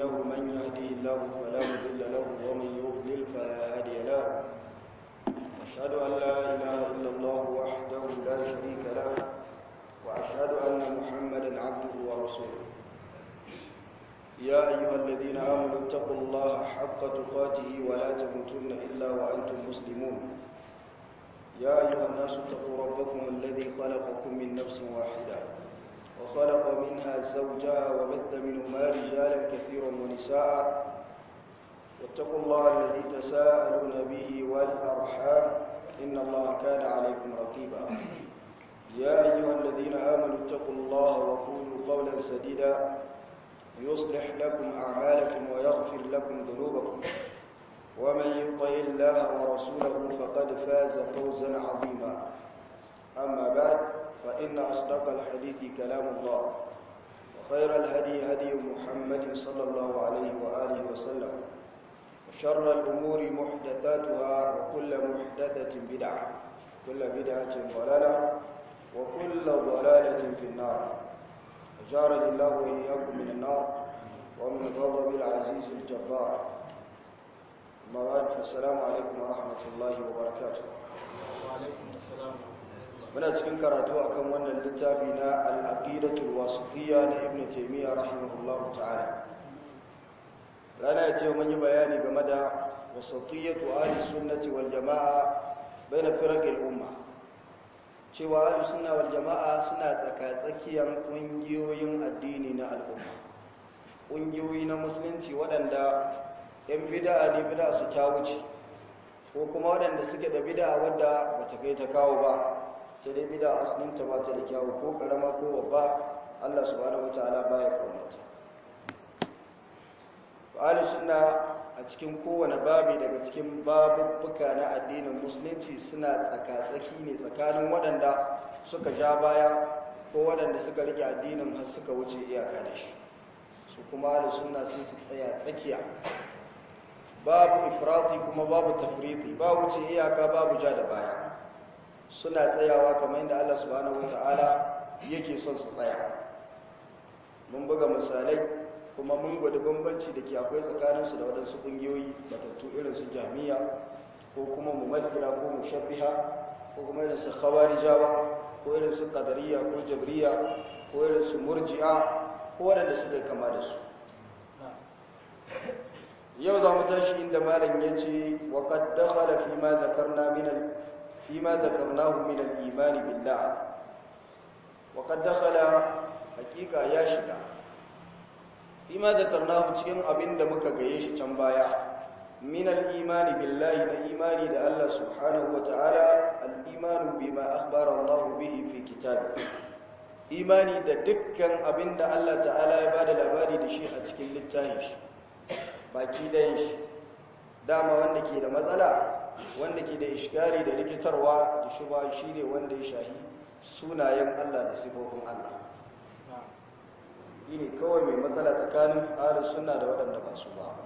إنه من يهدي الله فلا مضل له ومن يضلل فلا هادي له أشهد أن لا إله إلا الله وحده لا شريك له وأشهد أن محمدا عبده ورسوله يا أيها الذين آمنوا اتقوا الله حق تقاته ولا تموتن إلا وأنتم مسلمون يا أيها الناس اتقوا ربكم الذي خلقكم من نفس واحدة وخلق منها زوجها وبث منهما رجالا كثيرا ونساء واتقوا الله الذي تساءلون به والأرحام إن الله كان عليكم رقيبا يا أيها الذين آمنوا اتقوا الله وقولوا قولا سديدا يصلح لكم أعمالكم ويغفر لكم ذنوبكم ومن يطع الله ورسوله فقد فاز فوزا عظيما أما بعد فإن أصدق الحديث كلام الله وخير الهدي هدي محمد صلى الله عليه وآله وسلم وشر الأمور محدثاتها وكل محدثة بدعة كل بدعة ضلالة وكل ضلالة في النار أجارني الله وإياكم من النار ومن غضب العزيز الجبار أما بعد فالسلام عليكم ورحمة الله وبركاته وعليكم السلام muna cikin karatu akan wannan littafi na al-aqidatul wasifiyya na ibn taymiyyah rahimahullahu ta'ala rana ya ce mun yi bayani game da wasatiyatu ahli sunnati wal jamaa baina firaqil umma cewa ahli sunna wal jamaa suna tsaka-tsakiyan kungiyoyin addini na al'umma kungiyoyi na musulunci waɗanda yan bid'a ne bid'a su ta wuce ko kuma waɗanda suke da bid'a wadda bata kai ta kawo ba ta dai bida asalinta ba ta da kyawu ko karama ko babba Allah subhanahu wataala baya kaunata ahli sunna a cikin kowane babi daga cikin babubbuka na addinin musulunci suna tsaka-tsaki ne tsakanin waɗanda suka ja baya ko waɗanda suka rike addinin har suka wuce iyaka da shi su kuma ahli sunna sai su tsaya tsakiya babu ifrati kuma babu tafriti ba wuce iyaka babu ja da baya suna tsayawa kamar yadda Allah subhanahu wata'ala yake son su tsaya mun buga misalai kuma mun gwada bambanci da ke akwai tsakaninsu da waɗansu ƙungiyoyi matattu irin su jami'a ko kuma mumaddira ko mushabbiha ko kuma irin su khawarijawa ko irin su qadariyya ko jabriya ko irin su murji'a ko waɗanda suka kama da su yau za mu tashi inda malam ya ce wa qad dakhala fi ma dhakarna min al فيما ذكرناه من الإيمان بالله وقد دخل حقيقة يا شكا فيما ذكرناه cikin abin da muka gaye shi can baya min al-iman billahi da imani da Allah subhanahu wa ta'ala al-iman bima akhbara Allah bihi fi kitabi imani da dukkan abin da Allah ta'ala ya bada labari da shi a cikin littafin shi baki dayan shi dama wanda ke da matsala wanda ke da ishkari da rikitarwa da shuba shi ne wanda ya shahi sunayen Allah da sifofin Allah ne kawai mai matsala tsakanin ahlus sunna da waɗanda ba su ba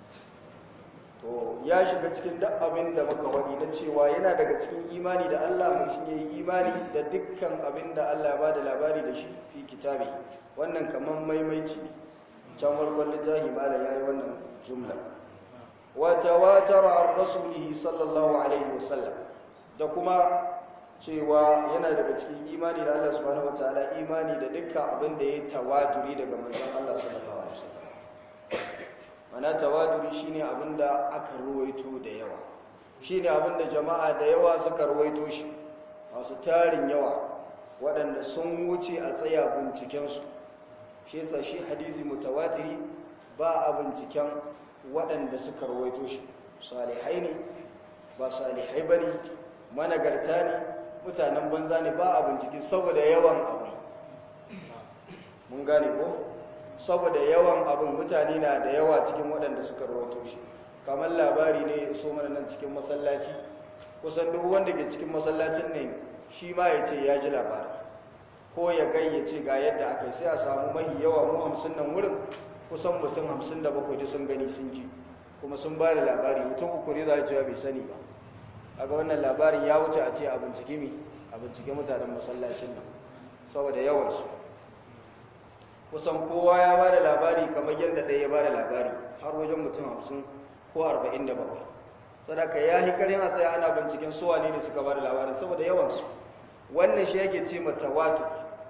to ya shiga cikin duk abin da muka wani na cewa yana daga cikin imani da Allah mutum ya yi imani da dukkan abin da Allah ba da labari da shi fi kitabi wannan kamar maimaici can farkon littafi mala ya yi wannan jumla وتواتر عن رسوله صلى الله عليه وسلم da kuma cewa yana daga cikin imani da Allah subhanahu wataala imani da dukkan abin da ya tawaturi daga manzon Allah sallallahu alaihi wasallam mana tawaturi shine abin da aka ruwaito da yawa shine abin da jama'a da yawa suka ruwaito shi masu tarin yawa waɗanda sun wuce a tsaya binciken su shi yasa shi hadisi mutawatiri ba a binciken waɗanda suka rawaito shi salihai ne ba salihai ba ne managarta ne mutanen banza ne ba a bincike saboda yawan abin mun gane ko saboda yawan abin mutane na da yawa cikin waɗanda suka rawaito shi kamar labari ne ya so mana nan cikin masallaci kusan duk wanda ke cikin masallacin ne shi ma ya ce ya ji labari ko ya gayyace ga yadda aka yi sai a samu mahi yawa mu hamsin nan wurin kusan mutum hamsin da bakwai da sun gani sun ji kuma sun ba da labari mutum uku ne za a cewa bai sani ba a ga wannan labarin ya wuce a ce a bincike mi a bincike mutanen masallacin nan saboda yawansu kusan kowa ya ba da labari kamar yadda ɗaya ya ba da labari har wajen mutum hamsin ko arba'in da bakwai sadaka ya yi karin a tsaye ana binciken suwa ne da suka ba da labarin saboda yawansu wannan shi yake ce mata wato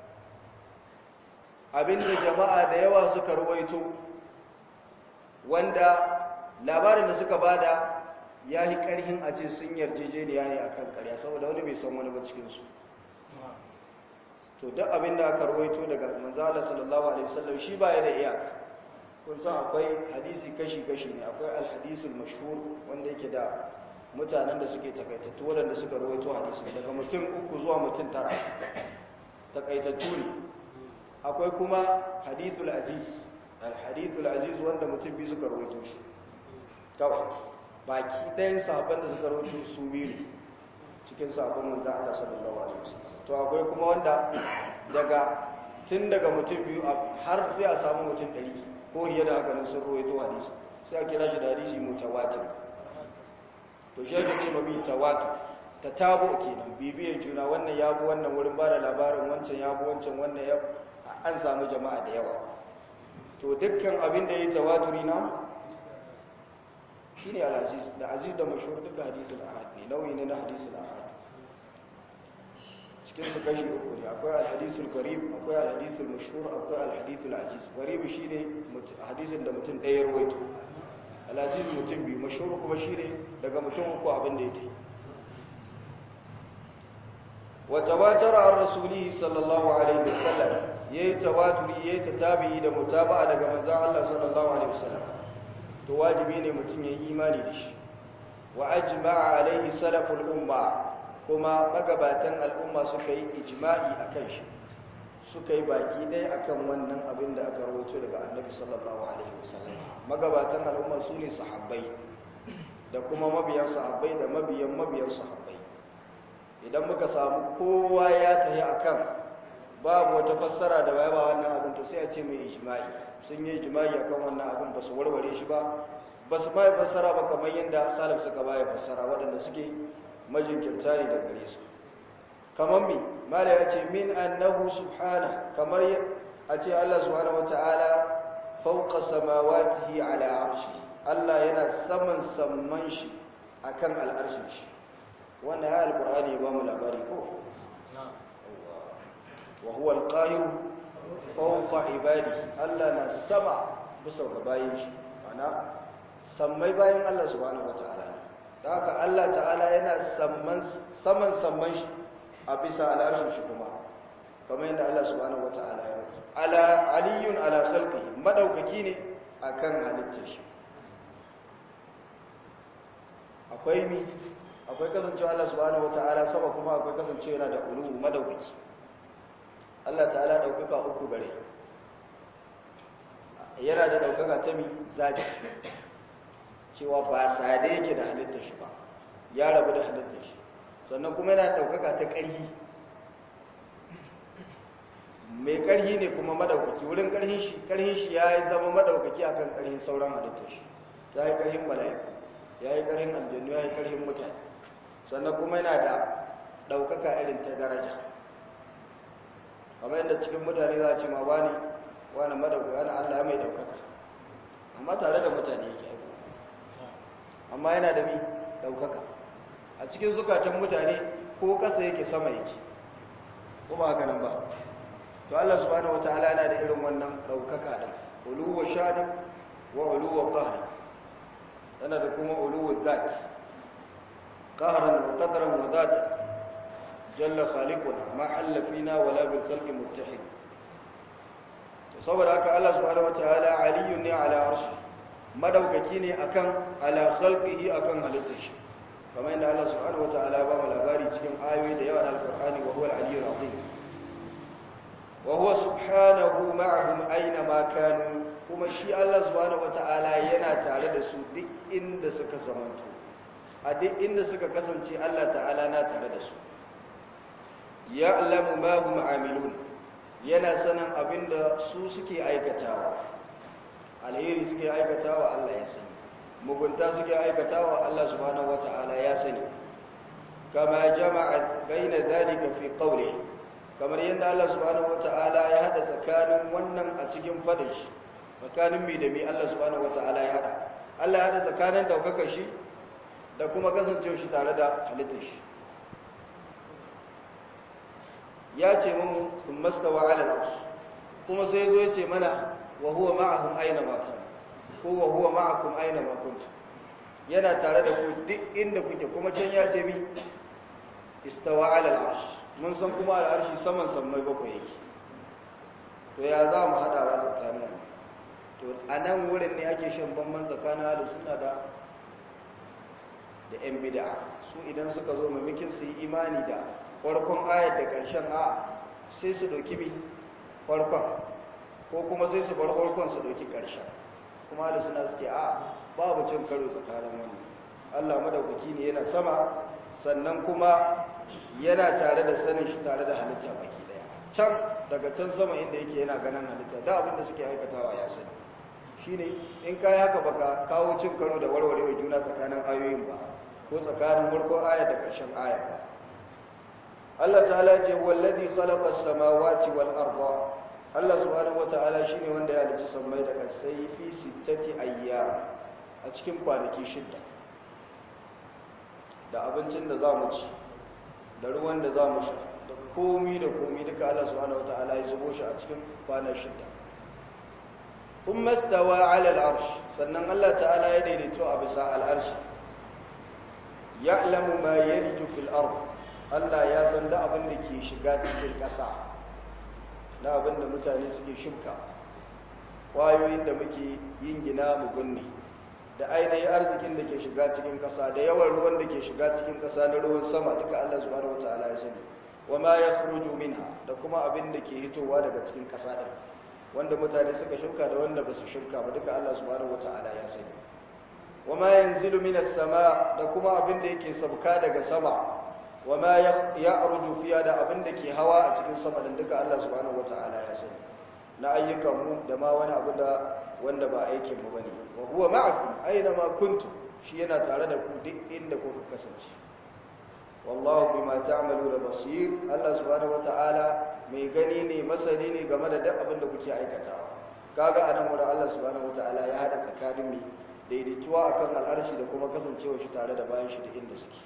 abinda jama'a da yawa suka ruwaito wanda labarin da suka bada ya yi karhin a ce sun yarjejeniya ne akan karya saboda wani bai san wani ba cikinsu to duk abin da aka rawaito daga manzala sallallahu alaihi wasallam shi baya da iyaka kun san akwai hadisi kashi kashi ne akwai alhadisul mashhur wanda yake da mutanen da suke takaitattu waɗanda suka rawaito hadisi daga mutum uku zuwa mutum tara takaitattu ne akwai kuma hadithul aziz alhadithul aziz wanda mutum biyu suka rawaito shi kawai baki ɗayan sahabban da suka rawaito su biyu cikin sahabban manzo Allah sallallahu alaihi wasallam to akwai kuma wanda daga tun daga mutum biyu har sai a samu mutum ɗari ko hiye da haka nan sun ruwaito hadisi sai a kira shi da hadisi mutawatir to shi ake ce mabi tawatur ta tabo kenan bibiyar juna wannan ya bi wannan wurin ba da labarin wancan ya bi wancan wannan ya an samu jama'a da yawa to dukkan abin da ya yi tawaturi na shine al-aziz da aziz da mashhur duka hadisul ahad ne nauyi ne na hadisul ahad cikin su kashi uku ne akwai alhadisul garib akwai alhadisul mashhur akwai alhadisul aziz garib shine hadisin da mutum ɗaya rawaito al-aziz mutum biyu mashhur kuma shine daga mutum uku abin da yake wa tawatara an rasulihi sallallahu alaihi wasallam yayi tawaturi yayi tatabi da mutaba'a daga manzon Allah sallallahu alaihi wasallam to wajibi ne mutum yayi imani da shi wa ajma'a alaihi salaful umma kuma magabatan al'umma suka yi ijma'i a kan shi suka yi baki ɗaya akan wannan abin da aka rawaito daga annabi sallallahu alaihi wasallam magabatan al'umma su ne sahabbai da kuma mabiyan sahabbai da mabiyan mabiyan sahabbai idan muka samu kowa ya tafi akan babu wata fassara da baya ba wannan abin to sai a ce mai ijma'i sun yi ijma'i akan wannan abin ba su warware shi ba ba su ma fassara ba kamar yadda salaf suka baya fassara waɗanda suke majinkirta ne da gare su kamar mi mala ya ce min annahu subhana kamar a ce Allah subhanahu wata'ala fauqa samawatihi ala arshi Allah yana saman samman shi akan al'arshin shi wannan ya alqur'ani ba mu labari ko wa huwa alqahir fawqa ibadi Allah na sama bisa ga bayin shi ana sammai bayin Allah subhanahu wata'ala da haka Allah ta'ala yana saman saman shi a bisa al'arshin shi kuma kamar yadda Allah subhanahu wata'ala ya rufe ala aliyun ala khalqi madaukaki ne akan halittar shi akwai mi akwai kasancewa Allah subhanahu wata'ala sama kuma akwai kasancewa yana da ulu madaukaki Allah ta'ala daukaka uku gare yana da daukaka ta mi zaki cewa ba sade yake da halittar shi ba ya rabu da halittar shi sannan kuma yana ɗaukaka ta ƙarhi mai ƙarhi ne kuma madaukaki wurin ƙarhin shi ƙarhin shi ya yi zama madaukaki akan ƙarhin sauran halittar shi ya yi ƙarhin mala'iku ya yi ƙarhin aljannu ya yi ƙarhin mutane sannan kuma yana da ɗaukaka irin ta daraja kamar yadda cikin mutane za a ce ma wani wani madaukaki wani allah mai ɗaukaka amma tare da mutane yake aiki amma yana da mi daukaka a cikin zukatan mutane ko kasa yake sama yake ko ba haka nan ba to Allah subhanahu wataala yana da irin wannan daukaka da uluwa shani wa uluwa qahr yana da kuma uluwa zat qahran wa qadran wa zat jalla khaliquna ma halla fina wala bil khalqi muttahid to saboda haka Allah subhanahu wataala aliyun ne ala arshi madaukaki ne akan ala khalqihi akan halittar shi kamar yadda Allah subhanahu wataala ba mu labari cikin ayoyi da yawa na alqur'ani wa huwa al-aliyyul azim wa huwa subhanahu ma'ahum aina ma kanu kuma shi Allah subhanahu wataala yana tare da su duk inda suka zamanto a duk inda suka kasance Allah ta'ala na tare da su ya'lamu ma hum amilun yana sanin abinda su suke aikatawa alheri suke aikatawa Allah ya sani mugunta suke aikatawa Allah subhanahu wata'ala ya sani kama jama'a baina zalika fi qawli kamar yadda Allah subhanahu wata'ala ya hada tsakanin wannan a cikin fadin shi tsakanin mi da mi Allah subhanahu wata'ala ya hada Allah ya hada tsakanin daukakar shi da kuma kasancewa shi tare da halittar shi ya ce mun sun mastawa ala al'arsh kuma sai zo ya ce mana wa huwa ma'ahum aina ma kan ko wa huwa ma'akum aina ma kuntum yana tare da ku duk inda kuke kuma can ya ce mi istawa ala al'arsh mun san kuma al'arshi saman sammai bakwai yake to ya za mu hada wa tsakanin to a nan wurin ne ake shan bamban tsakanin da suna da da yan bid'a su idan suka zo mamakin su yi imani da farkon ayar da ƙarshen a sai su ɗauki mi farkon ko kuma sai su bar farkon su ɗauki ƙarshen kuma da suna suke a babu cin karo tsakanin wani allah madaukaki ne yana sama sannan kuma yana tare da sanin shi tare da halitta baki daya can daga can sama inda yake yana ganin halitta da abin da suke aikatawa ya sani shine in kai haka baka kawo cin karo da warwarewa juna tsakanin ayoyin ba ko tsakanin farkon aya da ƙarshen aya ba Allah ta'ala ce wallazi khalaqa as-samawati wal arda Allah subhanahu wata'ala shine wanda ya halicci sammai da ƙasai fi sittati ayyam a cikin kwanaki shidda da abincin da za mu ci da ruwan da za mu sha da komi da komi duka Allah subhanahu wata'ala ya zubo shi a cikin kwanan shidda kuma stawa ala al-arsh sannan Allah ta'ala ya daidaito a bisa al-arsh ya'lamu ma yaliju fil ard Allah ya san da abin da ke shiga cikin ƙasa na abin da mutane suke shuka ƙwayoyin da muke yin gina mu gunne da ainihin arzikin da ke shiga cikin ƙasa da yawan ruwan da ke shiga cikin ƙasa na ruwan sama duka Allah subhanahu wataala ya sani wa ma yakhruju minha da kuma abin da ke hitowa daga cikin ƙasa din wanda mutane suka shuka da wanda ba su shuka ba duka Allah subhanahu wataala ya sani wa ma yanzilu minas sama da kuma abin da yake sabka daga sama wa ma ya'ruju fiya da abin da ke hawa a cikin sama din duka Allah subhanahu wataala ya sani na ayyukan mu da ma wani abu da wanda ba aikin mu bane wa huwa ma'akum aina ma kuntum shi yana tare da ku duk inda kuka kasance wallahu bima ta'maluna basir Allah subhanahu wataala mai gani ne masani ne game da duk abin da kuke aikatawa kaga anan wurin Allah subhanahu wataala ya hada tsakanin mu daidaituwa akan al'arshi da kuma kasancewa shi tare da bayan shi da inda suke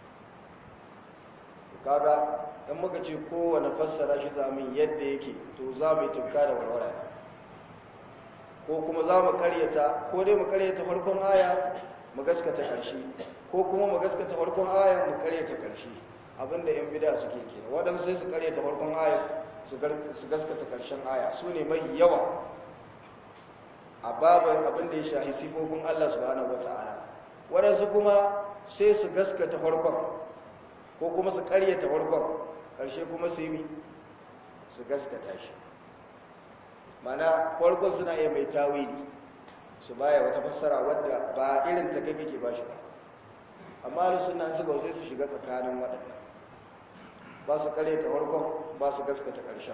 kaga in muka ce kowane fassara shi zamu yadda yake to za mu yi tufka da warwara ko kuma za mu karyata ko dai mu karyata farkon aya mu gaskata karshe ko kuma mu gaskata farkon aya mu karyata karshe abinda yan bida suke kenan waɗansu sai su karyata farkon aya su gaskata karshen aya su ne mai yawa a babin abin da ya shahi sifofin Allah subhanahu wata'ala waɗansu kuma sai su gaskata farkon ko kuma su karyata farkon ƙarshe kuma su yi su gaskata shi mana farkon suna iya mai tawili su baya wata fassara wadda ba irin ta kai kake ba shi ba amma da suna suka sai su shiga tsakanin waɗanda ba su karyata farkon ba su gaskata ƙarshen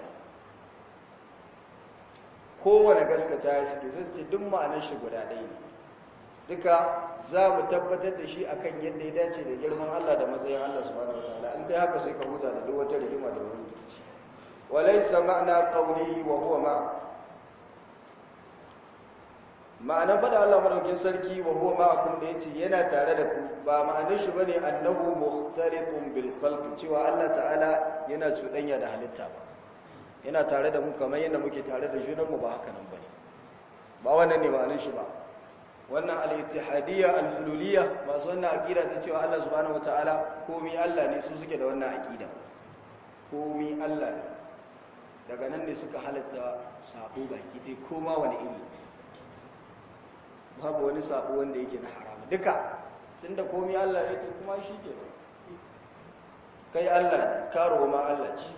kowane gaskata ya suke zai ce duk ma'anar shi guda ɗaya ne duka za mu tabbatar da shi akan yadda ya dace da girman Allah da matsayin Allah subhanahu wataala in kai haka sai ka huta da duk wata rigima da wani rikici walaysa ma'na qawlihi wa huwa ma ma'ana fada Allah madaukin sarki wa huwa ma'akum da yace yana tare da ku ba ma'anar shi bane annahu mukhtaliqun bil khalq cewa Allah ta'ala yana cuɗanya da halitta ba yana tare da mu kamar yadda muke tare da junanmu ba haka nan ba ne ba wannan ne ma'anin shi ba wannan al-ittihadiyya al-hululiyya masu wannan aqida ta cewa Allah subhanahu wataala komai Allah ne su suke da wannan aqida komai Allah ne daga nan ne suka halatta sabo baki dai koma wani iri babu wani sabo wanda yake na haram duka tunda komai Allah yake kuma shi ke kai Allah ne karo ma Allah ce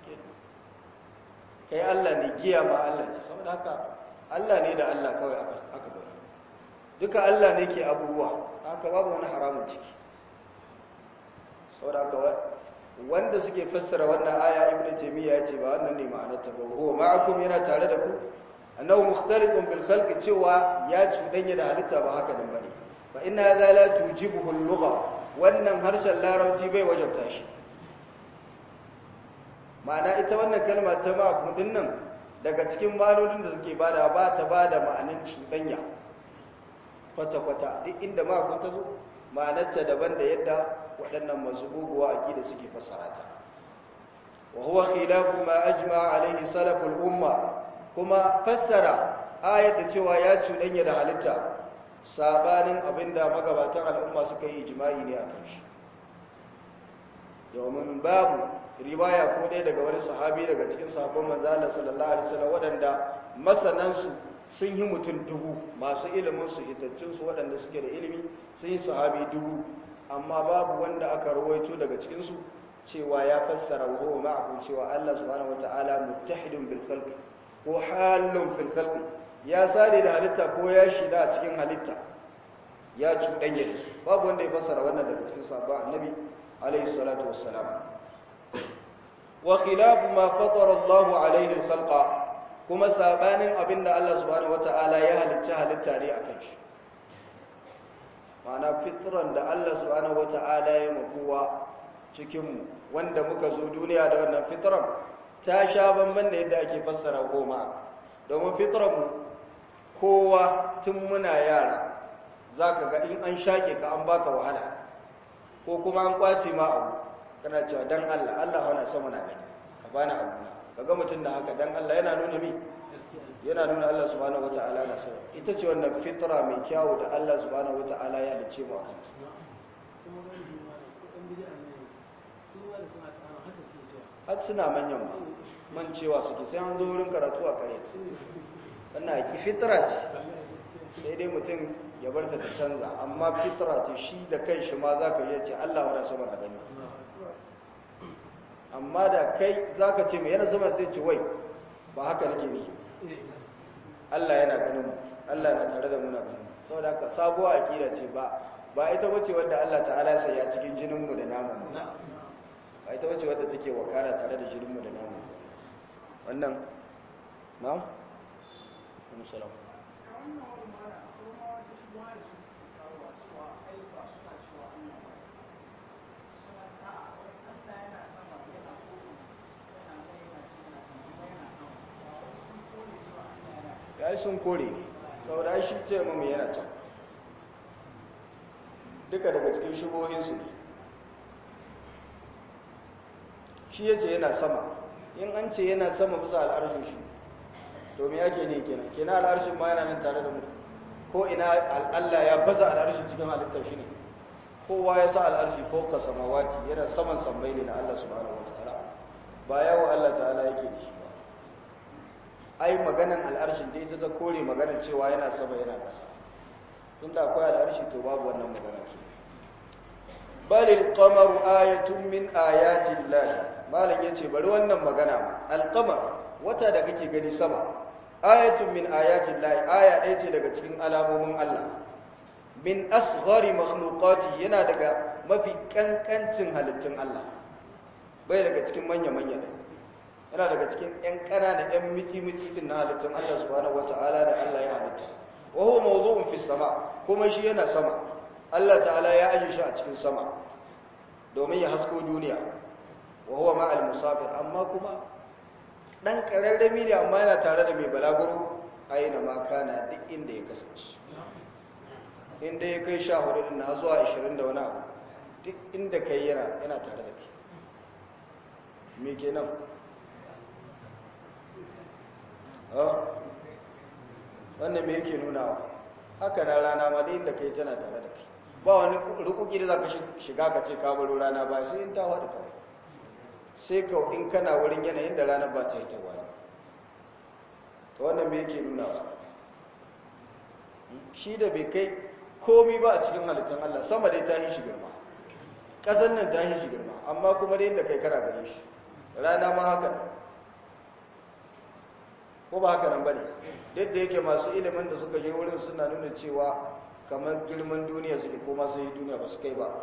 kai Allah ne giya ma Allah ne saboda haka Allah ne da Allah kawai aka bari duka Allah ne ke abubuwa haka babu wani haramun ciki saboda haka wanda suke fassara wannan aya ibnu taymiya ya ce ba wannan ne ma'anar ta ba huwa ma'akum yana tare da ku annahu mukhtalifun bil khalqi cewa ya cudanya da halitta ba haka nan bane fa inna hadha la tujibuhu al-lugha wannan harshen larabci bai wajabta shi ma'ana ita wannan kalma ta ma'akun din nan daga cikin malolin da suke bada ba ta bada ma'anin cuɗanya kwata-kwata duk inda ma'akun ta zo ma'anarta daban da yadda waɗannan masu guguwa a da suke fassara ta wa huwa khilafu ma ajma alaihi salaful umma kuma fassara ayat da cewa ya cuɗanya da halitta sabanin abinda magabatan al'umma suka yi ijma'i ne akan shi domin babu riwaya ko dai daga wani sahabi daga cikin sahabban manzo Allah sallallahu alaihi wasallam waɗanda masanansu sun yi mutum dubu masu ilimin su hitattun su waɗanda suke da ilimi sun yi sahabi dubu amma babu wanda aka rawaito daga cikin su cewa ya fassara wa huwa ma'akum cewa Allah subhanahu wataala muttahidun bil khalqi ko halun fil khalqi ya sare da halitta ko ya shida a cikin halitta ya cuɗanya da su babu wanda ya fassara wannan daga cikin sahabban annabi alaihi salatu wassalam wa khilafu ma fatara Allahu alaihi al-khalqa kuma sabanin abinda Allah subhanahu wata'ala ya halicci halitta ne akan shi ma'ana fitran da Allah subhanahu wata'ala ya makuwa cikin mu wanda muka zo duniya da wannan fitran ta sha bamban da yadda ake fassara goma domin fitran mu kowa tun muna yara zaka ga in an shake ka an baka wahala ko kuma an kwace ma abu kana cewa dan Allah Allah wana sama na gani ka bani abu na kaga mutum da haka dan Allah yana nuna mi yana nuna Allah subhanahu wataala na sama ita ce wannan fitra mai kyawu da Allah subhanahu wataala ya dace mu akan har suna manyan ma man cewa suke sai an zo wurin karatu a kare wannan ki fitra ce sai dai mutum ya bar ta ta canza amma fitra ce shi da kai shi ma za ka iya ce Allah wana sama na gani amma da kai za ka ce mai yana sama zai ce wai ba haka nake ni Allah yana ganin mu Allah na tare da muna ganin saboda haka sabuwa akida ce ba ba ita bace wadda Allah ta'ala sai ya cikin jinin mu da namun mu ba ita bace wadda take wakara tare da jinin mu da namun wannan na'am Assalamu ya yi sun kore ne saboda shi ce mamu yana can duka daga cikin shubohinsu ne shi ya ce yana sama in an ce yana sama bisa al'arshin shi domin ake ne kenan kenan al'arshin ma yana nan tare da mu ko ina Allah ya baza al'arshin cikin halittar shi ne kowa ya sa al'arshi ko ka samawati yana saman sammai ne na Allah subhanahu wa ta'ala ba yawo Allah ta'ala yake da shi ba ai maganan al'arshin da ita ta kore maganan cewa yana sama yana ƙasa tun da akwai al'arshi to babu wannan magana ce bal al-qamaru ayatun min ayatin lahi malam yace bari wannan magana al-qamar wata da kake gani sama ayatun min ayatin lahi aya ɗaya ce daga cikin alamomin Allah min asghari makhluqati yana daga mafi kankancin halittun Allah bai daga cikin manya-manya ne yana daga cikin ‘yan ƙanana ‘yan miti-miti din na halittun Allah subhanahu wa ta'ala da Allah ya halitta wa huwa mawdu'un fi sama kuma shi yana sama Allah ta'ala ya aje shi a cikin sama domin ya hasko duniya wa huwa ma'al musafir amma kuma dan kararrami ne amma yana tare da mai balaguro aina ma kana duk inda ya kasance inda ya kai sha hudu din na zuwa 20 da wani abu duk inda kai yana yana tare da kai me kenan wannan me yake nuna haka na rana ma da inda kai tana tare da kai ba wani rukuki da za ka shiga ka ce ka baro rana ba sai in ta wada kawai sai ka in kana wurin yanayin da ranar ba ta yi ta wani to wannan me yake nuna ba shi da bai kai komi ba a cikin halittun Allah sama dai ta yi shi girma ƙasar nan ta yi shi girma amma kuma da inda kai kana gare shi rana ma haka ko ba haka nan ba ne duk da yake masu ilimin da suka je wurin suna nuna cewa kamar girman duniya suke ko masu yi duniya ba su kai ba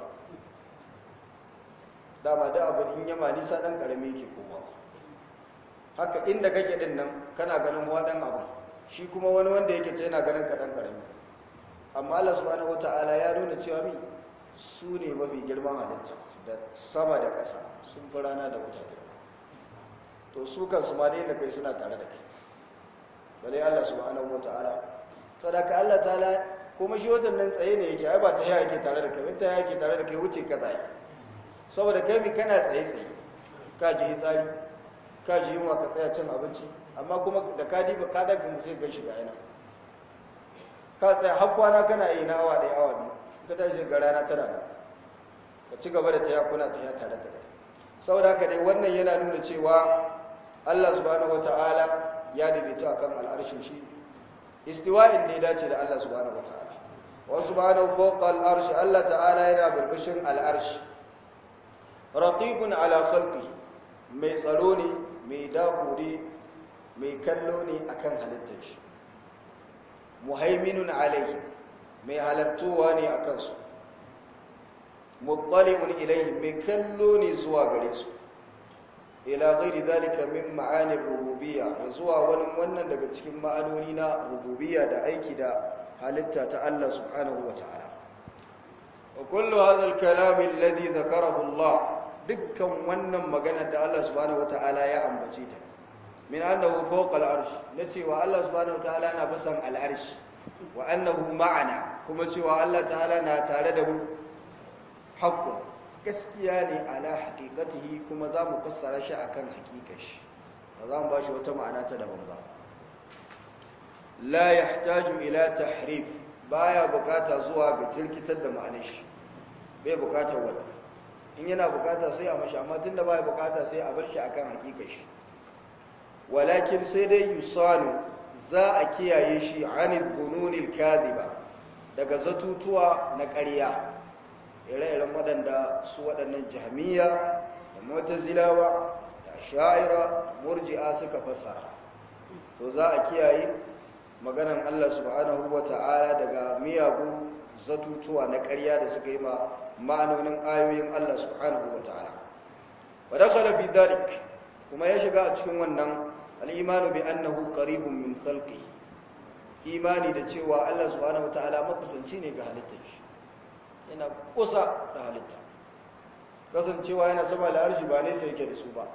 dama da abin in yama nisa ɗan ƙarami ke koma haka inda kake ɗin nan kana ganin waɗan abu shi kuma wani wanda yake ce yana ganin ka ɗan ƙarami amma Allah subhanahu wata'ala ya nuna cewa mi su ne mafi girman halitta da sama da ƙasa sun fi rana da wuta girma to su kansu ma dai da kai suna tare da kai bale Allah subhanahu wataala sadaka Allah ta'ala kuma shi watan nan tsaye ne yake ai ba ta yake tare da kai ta yake tare da kai wuce ka tsaye saboda kai mi kana tsaye tsaye ka ji tsari ka ji yunwa ka tsaya cin abinci amma kuma da ka diba ka daga sai gan shiga yana ka tsaya har kwana kana yi na awa ɗaya awa biyu ka tashi ga rana tana da ka ci gaba da taya kuna taya tare da kai saboda haka dai wannan yana nuna cewa Allah subhanahu wataala ya daidaito akan al'arshin shi istiwa'in ne dace da Allah subhanahu wataala wa subhanahu fawqa al'arshi Allah ta'ala yana burbushin al'arshi raqibun ala khalqi mai tsaro ne mai dakuri mai kallo ne akan halittar shi muhaiminun alayhi mai halartowa ne akan su muttali'un ilayhi mai kallo ne zuwa gare su ila ghairi zalika min ma'anir rububiyya zuwa wani wannan daga cikin ma'anoni na rububiyya da aiki da halitta ta Allah subhanahu wata'ala wa kullu hadha al-kalam alladhi dhakarahu Allah dukkan wannan magana da Allah subhanahu wata'ala ya ambace ta min annahu fawqa al-arsh na cewa Allah subhanahu wata'ala na bisan al-arsh wa annahu ma'ana kuma cewa Allah ta'ala na tare da mu haqqun gaskiya ne ala haqiqatihi kuma za mu fassara shi akan haqiqar shi ba za mu bashi wata ma'ana ta daban ba la yahtaju ila tahrif baya bukata zuwa ga jirkitar da ma'anar shi bai bukatar wannan in yana bukata sai a mashi amma tunda baya bukata sai a bar shi akan haqiqar shi walakin sai dai yusanu za a kiyaye shi anil bununil kadhiba daga zatutuwa na ƙarya ire-iren waɗanda su waɗannan jami'a da mutazilawa da sha'ira murji'a suka fassara to za a kiyaye maganan Allah subhanahu wa ta'ala daga miyagun zatutuwa na ƙarya da suka yi ma ma'anonin ayoyin Allah subhanahu wa ta'ala wa dakhala fi dhalik kuma ya shiga a cikin wannan al-imanu bi annahu qaribun min khalqi imani da cewa Allah subhanahu wa ta'ala makusanci ne ga halittar shi yana kusa da halitta kasancewa yana sama da arshi ba nesa yake da su ba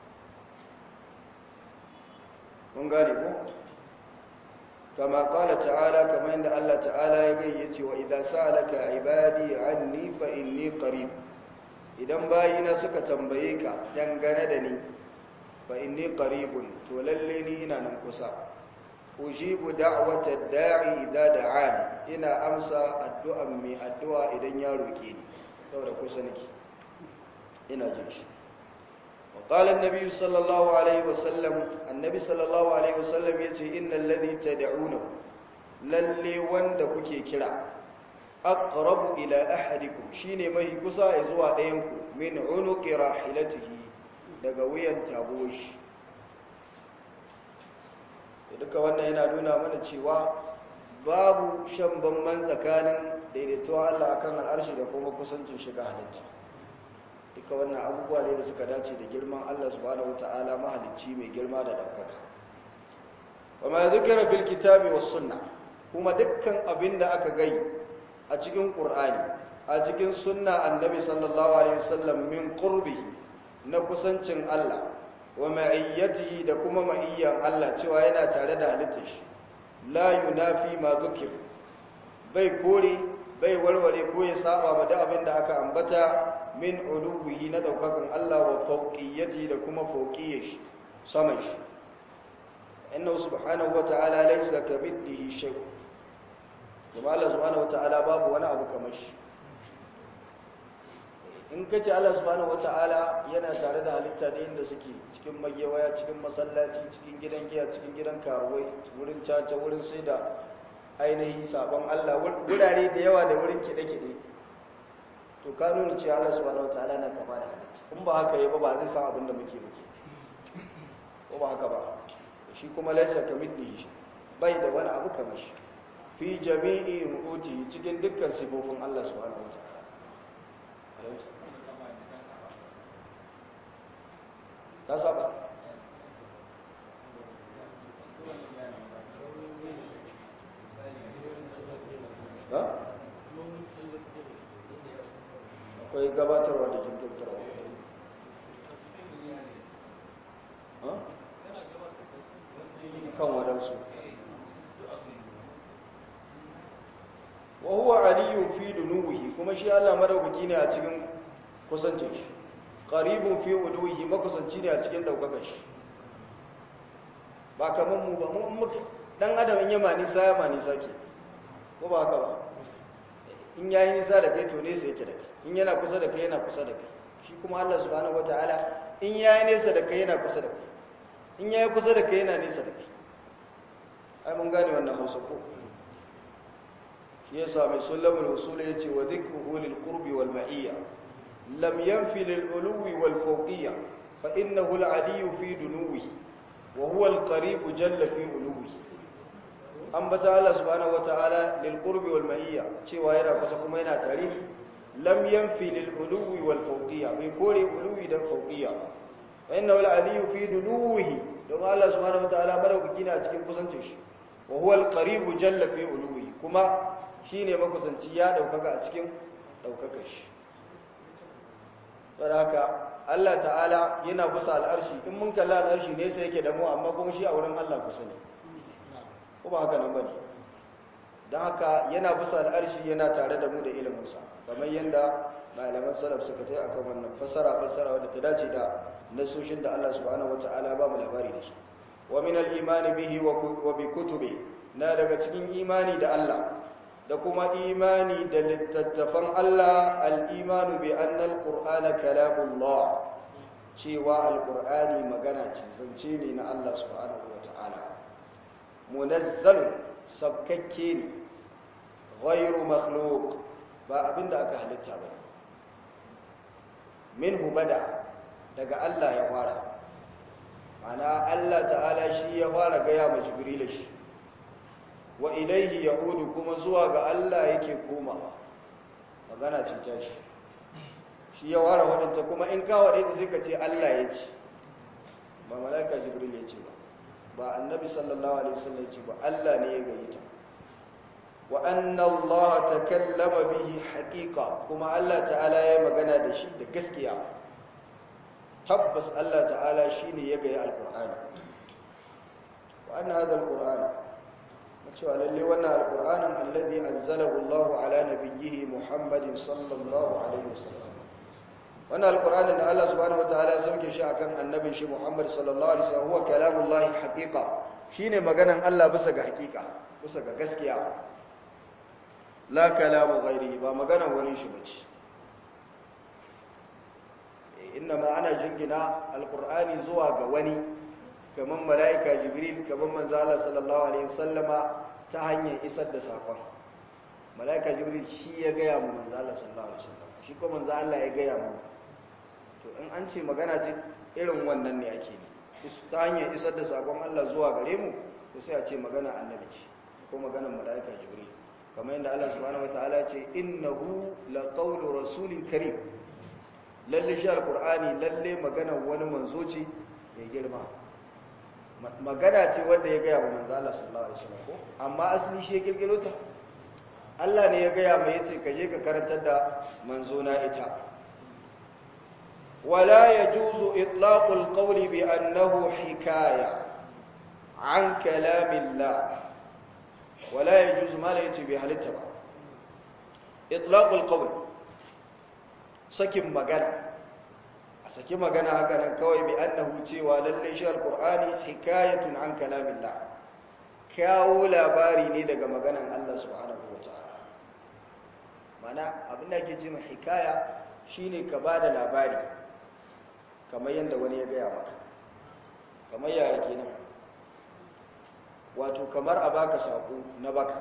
mun gane ko kama kala ta'ala kama inda Allah ta'ala ya gai yace wa idan sa'alaka ibadi anni fa inni qarib idan bayina suka tambaye ka dangane da ni fa inni qaribun to lalle ni ina nan kusa ujibu da'wata da'i idza da'ani ina amsa addu'an mai addu'a idan ya roke ni saboda kusa nake ina jin shi wa qala an-nabi sallallahu alaihi wasallam annabi sallallahu alaihi wasallam yace innal ladhi tad'una lalle wanda kuke kira aqrabu ila ahadikum shine mai kusa zuwa ɗayan ku min unuqi rahilatihi daga wuyan tagoshi duka wannan yana nuna mana cewa babu shan bamban tsakanin daidaituwa Allah akan al'arshi da kuma kusancin shiga halitta duka wannan abubuwa ne da suka dace da girman Allah subhanahu wata'ala mahalicci mai girma da ɗaukaka wa ma zikira fil kitabi was sunna kuma dukkan abin da aka gai a cikin qur'ani a cikin sunna annabi sallallahu alaihi wasallam min qurbi na kusancin Allah wa ma'iyyatihi da kuma ma'iyyan Allah cewa yana tare da halittar shi la yunafi ma zukir bai kore bai warware ko ya saba ma da abin da aka ambata min ulubihi na daukakan Allah wa fawqiyati da kuma fawqiyyah shi saman shi innahu subhanahu wa ta'ala laysa kamithlihi shay kuma Allah subhanahu wa ta'ala babu wani abu kamar shi in ka ce Allah subhanahu wata'ala yana tare da halitta da inda suke cikin magewaya cikin masallaci cikin gidan giya cikin gidan karuwai wurin caca wurin sai da ainihi sabon Allah wurare da yawa da wurin kide-kide to ka nuna ce Allah subhanahu wata'ala na kama da halitta in ba haka yi ba ba zai san abin da muke muke ko ba haka ba shi kuma laisa kamithlihi bai da wani abu kamar shi fi jami'i mu'uti cikin dukkan sifofin Allah subhanahu wata'ala ta saba akwai gabatarwa da jinkirtarwa kan wadansu wa huwa aliyu fi dunuwihi kuma shi Allah madaukaki ne a cikin kusancin shi qaribun fi uluwihi makusanci ne a cikin daukakar shi ba kaman mu ba mu muka dan adam in yama nisa ya ma nisa ke ko ba haka ba in yayi nisa da kai to ne sai yake da kai in yana kusa da kai yana kusa da kai shi kuma Allah subhanahu wataala in yayi nesa da kai yana kusa da kai in yayi kusa da kai yana nesa da kai ai mun gane wannan Hausa ko shi yasa mai sulamul usul yace wa dhikruhu lil qurbi wal ma'iyya lam yanfi lil uluwi wal fawqiyya fa innahu al aliyyu fi dunuwihi wa huwa al qarib jalla fi uluwihi ambata Allah subhanahu wataala lil qurbi wal ma'iyya cewa yana kusa kuma yana tare lam yanfi lil uluwi wal fawqiyya bai kore uluwi da fawqiyya fa innahu al aliyyu fi dunuwihi don Allah subhanahu wataala madaukaki ne a cikin kusancin shi wa huwa al qarib jalla fi uluwihi kuma shi ne makusanci ya ɗaukaka a cikin ɗaukaka shi haka Allah ta'ala yana kusa al'arshi in mun kalla al'arshi ne sai yake damu amma kuma shi a wurin Allah kusa ne ko ba haka nan ba ne don haka yana kusa al'arshi yana tare da mu da iliminsa kamar yadda malaman salaf suka ta akan wannan fassara fassara wadda ta dace da nasoshin da Allah subhanahu wata'ala ba mu labari da su wa min al-imani bihi wa bi kutubi na daga cikin imani da Allah da kuma imani da littattafan Allah al'imanu bi annal ƙur'ana kalamullah cewa alƙur'ani magana ce zance ne na Allah subhanahu wa ta'ala munazzal sabkakke ne ghairu makhluk ba abinda aka halitta ba minhu bada daga Allah ya fara mana Allah ta'ala shi ya fara gaya ma jibril shi wa ilaihi yaudu kuma zuwa ga Allah yake komawa magana ce ta shi shi ya ware wadanta kuma in ka wade ta sai ka ce Allah ya ce ba malaika jibril ya ce ba ba annabi sallallahu alaihi wasallam ya ce ba Allah ne ya gayyata wa anna Allah takallama bihi haqiqa kuma Allah ta'ala ya magana da shi da gaskiya tabbas Allah ta'ala shine ya gaya alqur'ani wa anna hadha alqur'ana cewa lalle wannan alqur'anin alladhi anzalahu Allahu ala nabiyhi Muhammadin sallallahu alaihi wasallam wannan alqur'anin da Allah subhanahu wataala ya sauke shi akan annabin shi Muhammad sallallahu alaihi wasallam huwa kalamullahi haqiqa shine maganan Allah bisa ga haqiqa bisa ga gaskiya la kalamu ghairi ba maganan wani shi bace inna ma ana jingina alqur'ani zuwa ga wani kaman mala'ika jibril kaman manzo Allah sallallahu alaihi wasallama ta hanyar isar da sakon mala'ika jibril shi ya gaya mu manzo Allah sallallahu alaihi wasallam shi ko manzo Allah ya gaya mu to in an ce magana ce irin wannan ne ake ne ta hanyar isar da sakon Allah zuwa gare mu to sai a ce magana annabi ce ko maganar mala'ika jibril kamar yadda Allah subhanahu wataala ce innahu laqawlu rasulin karim lalle shi alqur'ani lalle maganar wani manzo ce mai girma magana ce wanda ya gaya wa manzo Allah sallallahu alaihi wasallam ko amma asali shi ya kirkiro ta Allah ne ya gaya mai yace ka je ka karantar da manzo na ita wala yajuzu itlaqul qawli bi annahu hikaya an kalamillah wala yajuzu ma la yace bi halitta ba itlaqul qawl sakin magana saki magana haka nan kawai bi annahu cewa lalle shi alqur'ani hikayatun an kalamillah kawo labari ne daga maganan Allah subhanahu wataala mana abin da ake cewa hikaya shine ka bada labari kamar yanda wani ya gaya maka kamar yaya kenan wato kamar a baka sako na baka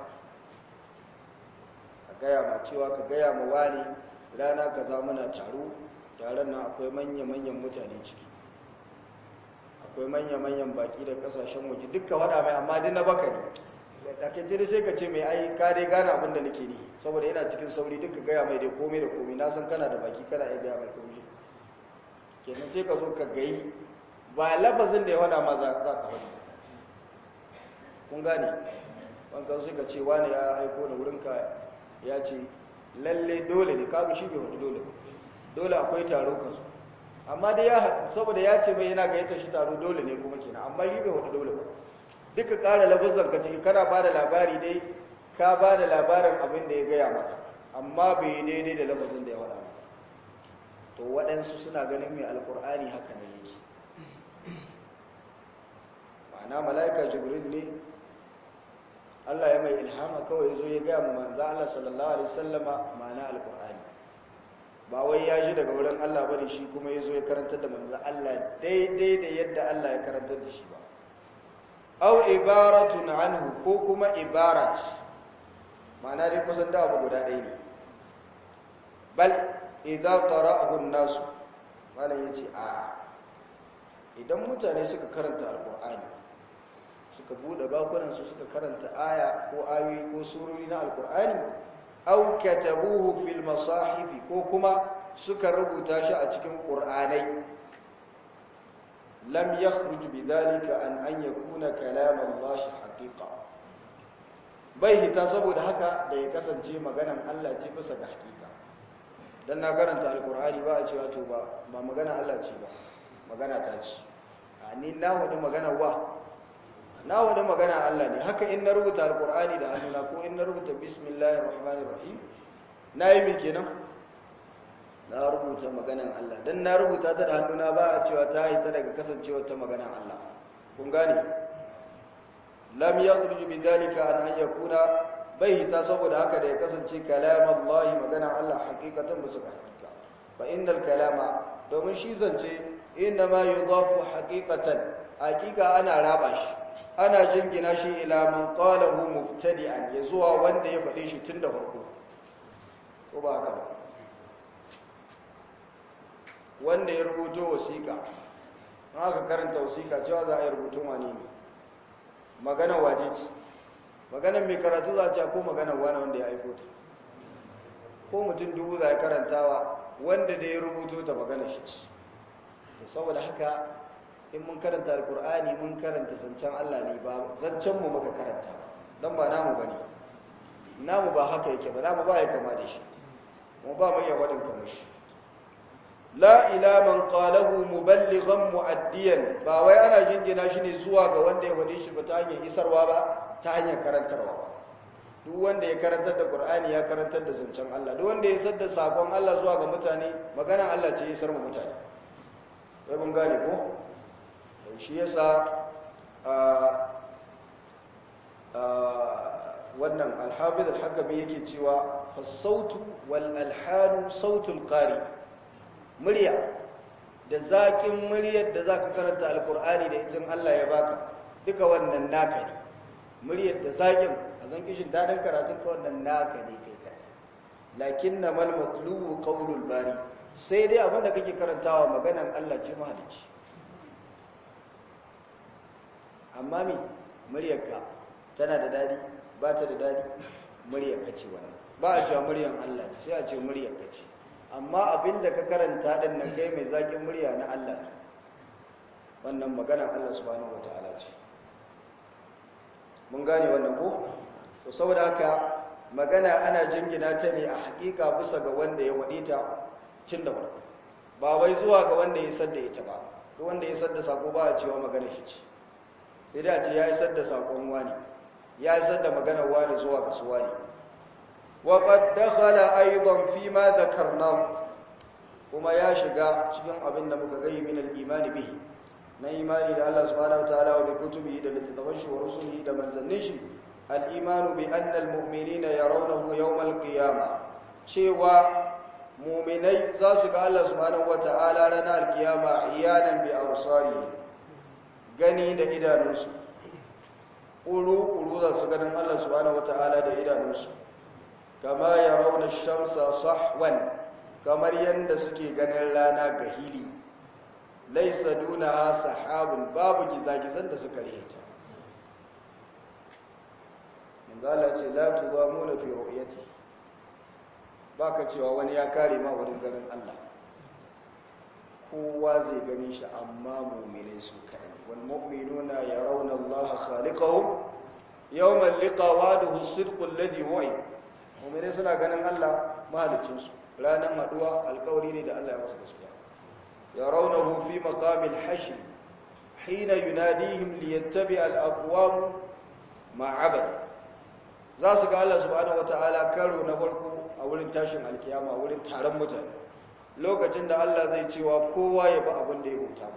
a gaya ma cewa ka gaya ma wani rana kaza muna taro taron nan akwai manya-manyan mutane ciki akwai manya-manyan baki da kasashen waje dukkan wada mai amma dina baka ne da ke jiri sai ka ce mai ai ka dai gane abin da nake ni saboda yana cikin sauri duka gaya mai dai komai da komai na san kana da baki kana iya gaya mai komai kenan sai ka zo ka gayi ba lafazin da ya wada ma za ka faɗi kun gane wankan sai ka ce wani ya aiko da wurinka ya ce lalle dole ne kaga shi bai wani dole ba dole akwai taro kansu amma dai ya haɗu saboda ya ce mai yana gayyatar shi taro dole ne kuma kenan amma shi bai wata dole ba duka ƙara lafazan ka ciki kana ba da labari dai ka ba da labarin abin da ya gaya maka amma bai yi daidai da lafazin da ya faɗa maka to waɗansu suna ganin mai alƙur'ani haka ne yake ma'ana mala'ika jibril ne Allah ya mai ilhama kawai zo ya gaya mu manzo Allah sallallahu alaihi wasallama ma'ana alƙur'ani ba wai ya ji daga wurin Allah bane shi kuma ya zo ya karantar da manzo Allah daidai da yadda Allah ya karantar da shi ba aw ibaratun anhu ko kuma ibarat ma'ana dai kusan da abu guda ɗaya ne bal idza qara'ahu an-nas malam yace a idan mutane suka karanta alqur'ani suka bude bakunan su suka karanta aya ko ayoyi ko surori na alqur'ani aw katabuhu fil masahif ko kuma suka rubuta shi a cikin qur'anai lam yakhruj bidhalika an an yakuna kalam Allah haqiqa bai hita saboda haka da ya kasance maganan Allah ce bisa ga hakika dan na karanta alqur'ani ba a cewa to ba ba magana Allah ce ba magana ta ce a ni na wani magana wa na wani magana Allah ne haka in na rubuta alqur'ani da hannuna ko in na rubuta bismillahir rahmanir rahim nayi me kenan na rubuta maganan Allah dan na rubuta ta da hannuna ba a cewa ta yi ta daga kasancewar ta maganan Allah kun gane lam yakhruj bidhalika an an yakuna bai ta saboda haka da ya kasance kalam Allah maganan Allah hakikatan ba su ka hakika fa innal kalama domin shi zance inna ma yudafu haqiqatan hakika ana raba shi ana jingina shi ila man qalahu mubtadi'an ya zuwa wanda ya faɗe shi tun da farko ko ba haka ba wanda ya rubuto wasiƙa aka karanta wasiƙa cewa za a yi rubutun wani ne magana waje ce magana mai karatu za a ce ko magana wani wanda ya aiko ta ko mutum dubu za a karantawa wanda da ya rubuto ta magana shi ce to saboda haka in mun karanta alkur'ani mun karanta zancen Allah ne ba zancen mu muka karanta don ba namu ba ne namu ba haka yake ba namu ba ya kama da shi mu ba mu iya waɗin kamar shi la ila man qalahu muballighan muaddiyan ba wai ana jingina shi ne zuwa ga wanda ya wade shi ba ta hanyar isarwa ba ta hanyar karantarwa ba duk wanda ya karantar da qur'ani ya karantar da zancen Allah duk wanda ya isar da sakon Allah zuwa ga mutane maganar Allah ce isar mu mutane sai mun gane ko shi yasa wannan al-hafiz al-hakami yake cewa fa-sautu wal alhanu sautul qari murya da zaƙin muryar da za ka karanta alkur'ani da izin Allah ya baka duka wannan naka ne muryar da zaƙin a zan kishin daɗin karatun ka wannan naka ne kai kai lakin na mal matlubu qawlul bari sai dai abin da kake karantawa maganan Allah ce mahalicci amma me muryarka tana da dadi ba ta da dadi muryarka ce wannan ba a cewa muryar Allah sai a ce muryarka ce amma abin da ka karanta din nan kai mai zaƙin murya na Allah wannan maganar Allah subhanahu wataala ce mun gane wannan ko to saboda haka magana ana jingina ta ne a hakika bisa ga wanda ya wade ta tun da farko ba wai zuwa ga wanda ya sadda ita ba duk wanda ya sadda sako ba a cewa magana shi ce sai da ce ya isar da sakon wani ya isar da maganar wani zuwa ga su wani وقد دخل ايضا فيما ذكرناه kuma ya shiga cikin abin da muka gayi min al-imani bihi na imani da Allah subhanahu wataala wa bi kutubihi da littafan shi wa rusulihi da manzannin shi al-imanu bi anna al-mu'minina yarawnahu yawm al-qiyamah cewa mu'minai za su ga Allah subhanahu wataala ranar al-qiyama iyanan bi absarihi gani da idanunsu uru uru za su ganin Allah subhanahu wataala da idanunsu kama ya rauna shamsa sahwan kamar yadda suke ganin rana ga hili laisa duna sahabun babu gizagizan da suka rihita manzala ce la tuzamu na fi ru'yati baka cewa wani ya kare ma wurin ganin Allah kowa zai gani shi amma mu'minai su kai wal mu'minuna yarawna Allah khaliqahum yawma liqa wa'duhu as-sidqu alladhi wa'i mu'minai suna ganin Allah mahalicin su ranan haduwa alƙawari ne da Allah ya masa gaskiya yarawnahu fi maqamil hashr hina yunadihim liyattabi al-aqwam ma abad za su ga Allah subhanahu wataala karo na farko a wurin tashin alkiyama wurin taron mutane lokacin da Allah zai cewa kowa ya bi abin da ya bauta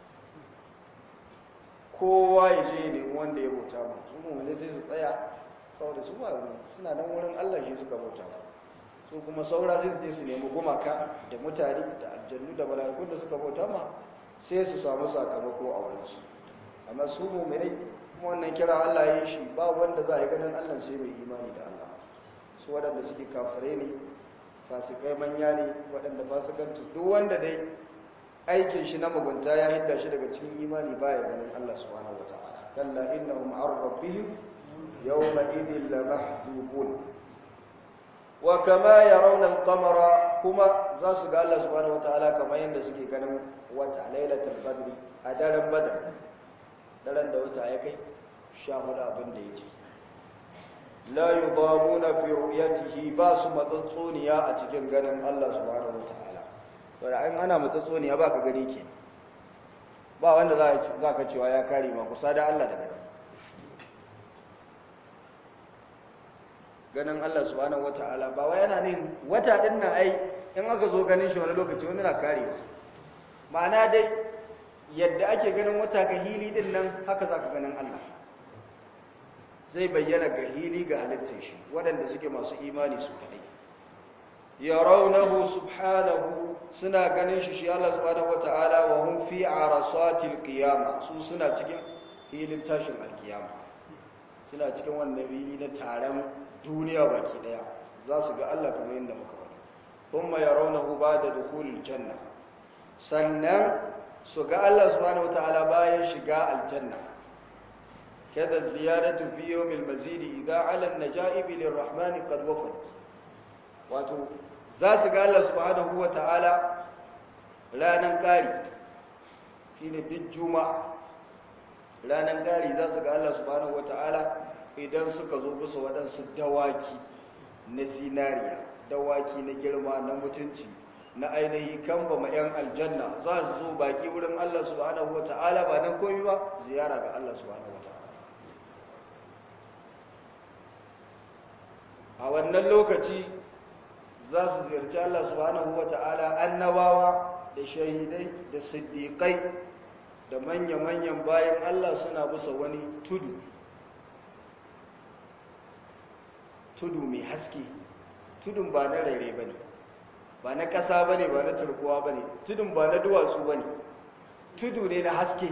kowa ya je ne wanda ya bauta ba su mu ne sai su tsaya saboda su ba suna nan wurin Allah shi suka bauta ba su kuma saura sai su je su nemi gumaka da mutane da aljannu da mala'ikun da suka bauta ma sai su samu sakamako a wurin su amma su mu'minai kuma wannan kira Allah ya yi shi ba wanda za a yi ganin Allah sai mai imani da Allah su waɗanda suke kafare ne fasikai manya ne waɗanda fasikantu duk wanda dai aikin shi na mugunta ya hidda shi daga cikin imani baya ganin Allah subhanahu wataala kalla innahum an rabbihim yawma idhin lamahjubun wa kama yarawna al-qamara kuma za su ga Allah subhanahu wataala kamar yadda suke ganin wata lailatul badri a daren badr daren da wata ya kai sha hudu abin da yake la yudamuna fi ru'yatihi ba su matsatsoniya a cikin ganin Allah subhanahu wataala to da an ana matsatsoniya ba ka gani ke ba wanda za ka cewa ya kare ma kusa da Allah da gani ganin Allah subhanahu wataala ba wai yana nin wata din nan ai in aka zo ganin shi wani lokaci wani na karewa ma'ana dai yadda ake ganin wata ga hili din nan haka za ka ganin Allah zai bayyana ga hili ga halittar shi waɗanda suke masu imani su kaɗai ya raunahu subhanahu suna ganin shi shi Allah subhanahu wata'ala wa hun fi arasatil qiyama su suna cikin hilin tashin alkiyama suna cikin wannan hili na taron duniya baki daya za su ga Allah kamar yadda muka faɗi thumma yarawnahu ba'da dukhulil janna sannan su ga Allah subhanahu wata'ala bayan shiga aljanna كذا الزيادة في يوم المزيد إذا على النجائب للرحمن قد وفد wato za su ga Allah subhanahu wa ta'ala ranar ƙari shi ne duk juma'a ranar ƙari za su ga Allah subhanahu wa ta'ala idan suka zo bisa waɗansu dawaki na zinariya dawaki na girma na mutunci na ainihi kamba ma 'yan aljanna za su zo baki wurin Allah subhanahu wa ta'ala ba nan komi ba ziyara ga Allah subhanahu wa ta'ala a wannan lokaci za su ziyarci Allah subhanahu wa ta'ala annabawa da shahidai da siddiƙai da manya-manyan bayan Allah suna bisa wani tudu tudu mai haske tudun ba na rere ba ne ba na ƙasa ba ne ba na turkuwa ba ne tudun ba na duwatsu ba ne tudu ne na haske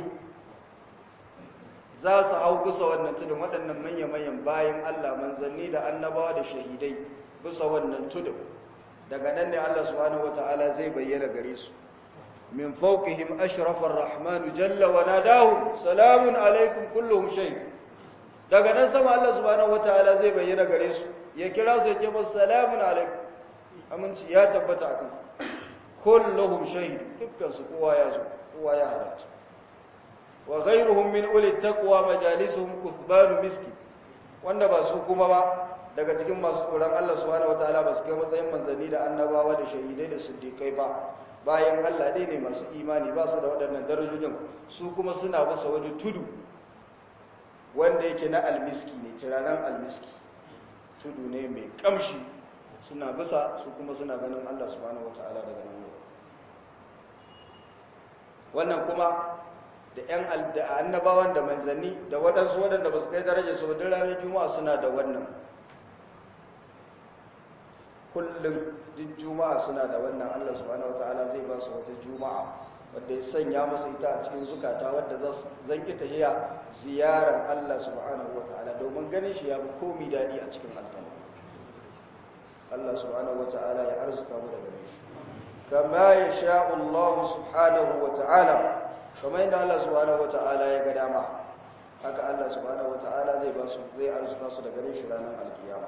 za su hau bisa wannan tudun waɗannan manya-manyan bayan Allah manzanni da annabawa da shahidai bisa wannan tudun daga nan ne Allah subhanahu wata'ala zai bayyana gare su min fawqihim ashrafa ar-rahmanu jalla wa nadahu salamun alaikum kulluhum shay daga nan sama Allah subhanahu wata'ala zai bayyana gare su ya kira su ya ce musu salamun alaikum aminci ya tabbata akan kulluhum shay dukkan su kowa ya zo kowa ya halarta wa ghayruhum min uli taqwa majalisuhum kuthbanu miski wanda ba su kuma ba daga cikin masu tsoron Allah subhanahu wataala ba su kai matsayin manzanni da annabawa da shahidai da siddiqai ba bayan Allah dai ne masu imani ba su da waɗannan darajojin su kuma suna bisa wani tudu wanda yake na almiski ne tiranan almiski tudu ne mai kamshi suna bisa su kuma suna ganin Allah subhanahu wataala daga nan wannan kuma da ‘yan annabawan da manzanni da waɗansu waɗanda ba su kai darajar su wadda ranar juma'a suna da wannan kullum duk juma'a suna da wannan allah subhanahu wa ta'ala zai ba su wata juma'a wadda ya sanya masa ita a cikin zukata wadda zan ki tahiya ziyarar allah subhanahu wa ta'ala domin ganin shi ya fi komi daɗi a cikin aljanna allah subhanahu wa ta'ala ya arzuta mu da gare shi kama ya sha'ullahu subhanahu wa ta'ala kamar yadda Allah subhanahu wata'ala ya ga dama haka Allah subhanahu wata'ala zai ba su zai arzuta su da gare shi ranar alkiyama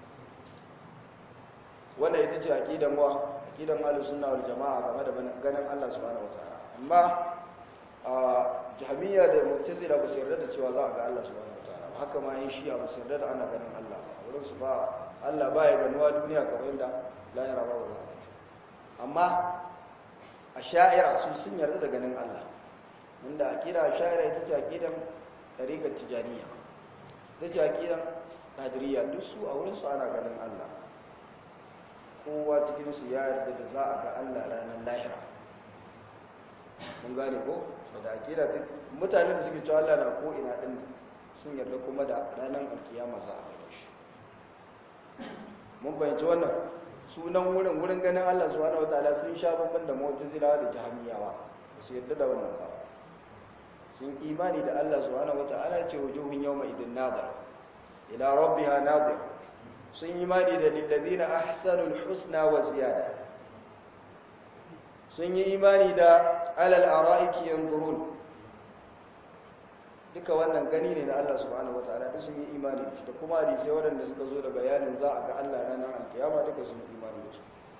wannan ita ce aqidan wa aqidan ahlus sunna wal jamaa game da ganin Allah subhanahu wata'ala amma a jahmiya da mu'tazila ba su yarda da cewa za a ga Allah subhanahu wata'ala haka ma yin shi'a ba su yarda da ana ganin Allah wurin su ba Allah ba ya ganuwa duniya kamar yadda lahira ba ba amma a sha'ira su sun yarda da ganin Allah inda aqida ash'ari ita ce aqidan tariqat tijaniya ita ce aqidan qadiriyya duk su a wurin su ana ganin Allah kowa cikin su ya yarda da za a ga Allah ranar lahira mun gane ko da aqida ta mutane da suke cewa Allah na ko ina din sun yarda kuma da ranar alkiyama za a ga shi mun fahimci wannan sunan wurin wurin ganin Allah subhanahu wataala sun sha bamban da mu'tazilawa da jahmiyawa su yarda da wannan ba sun imani da Allah subhanahu wataala ce wujuhun yawma idin nadar ila rabbiha nadir sun imani da lilladina ahsanul husna wa ziyada sun yi imani da alal ara'iki yanzurun duka wannan gani ne na Allah subhanahu wataala da sun yi imani da shi da kuma hadisai waɗanda suka zo da bayanin za a ga Allah ranar alkiyama duka sun yi imani da su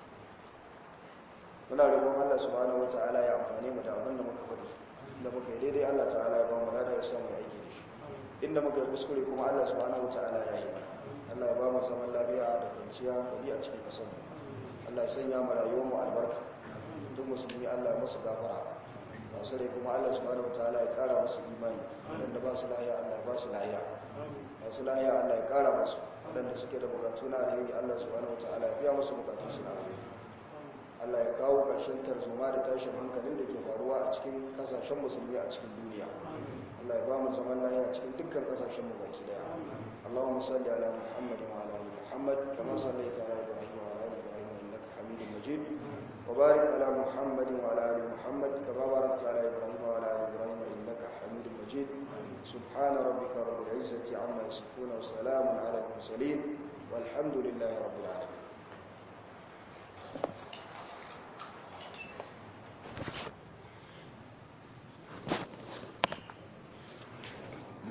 muna roƙon Allah subhanahu wataala ya amfane mu da abin da muka faɗi da muka yi daidai Allah ta'ala ya ba mu lada ya samu aiki da shi inda muka yi kuskure kuma Allah subhanahu wataala ya yi mana Allah ya ba mu zaman lafiya da kwanciya hankali a cikin ƙasar mu Allah ya sanya mu rayuwar mu albarka duk musulmi Allah ya musu gafara masu rai kuma Allah subhanahu wataala ya kara musu imani wadanda ba su lahiya Allah ya ba su lahiya masu lahiya Allah ya kara musu wadanda suke da bukatu na alheri Allah subhanahu wataala ya biya musu bukatun su na alheri Allah ya kawo ƙarshen tarzoma da tashin hankalin da ke faruwa a cikin kasashen musulmi a cikin duniya Allah ya ba mu zaman lahiya a cikin dukkan kasashen mu baki daya Allahumma salli ala Muhammad wa ala ali Muhammad kama sallaita ala Ibrahim wa ala ali Ibrahim innaka Hamidum Majid وبارك على محمد وعلى ال محمد كما باركت على ابراهيم وعلى ال ابراهيم انك حميد مجيد سبحان ربك رب العزه عما يصفون وسلام على المرسلين والحمد لله رب العالمين